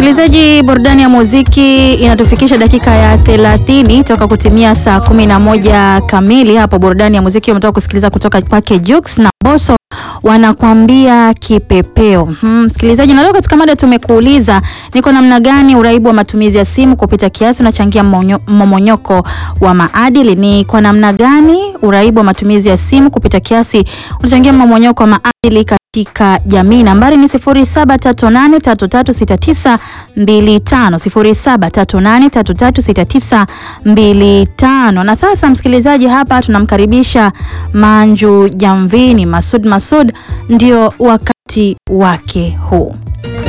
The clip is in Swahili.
Msikilizaji, burudani ya muziki inatufikisha dakika ya 30 toka kutimia saa 11 kamili. Hapo burudani ya muziki umetoka kusikiliza kutoka kwake Jux na Boso wanakuambia kipepeo. Hmm, msikilizaji, na leo katika mada tumekuuliza ni kwa namna gani uraibu wa matumizi ya simu kupita kiasi unachangia mmomonyoko wa maadili. Ni kwa namna gani uraibu wa matumizi ya simu kupita kiasi unachangia mmomonyoko wa maadili katika jamii. Nambari ni 0738336925 0738336925. Na sasa msikilizaji, hapa tunamkaribisha Manju Jamvini Masud Masud, ndio wakati wake huu.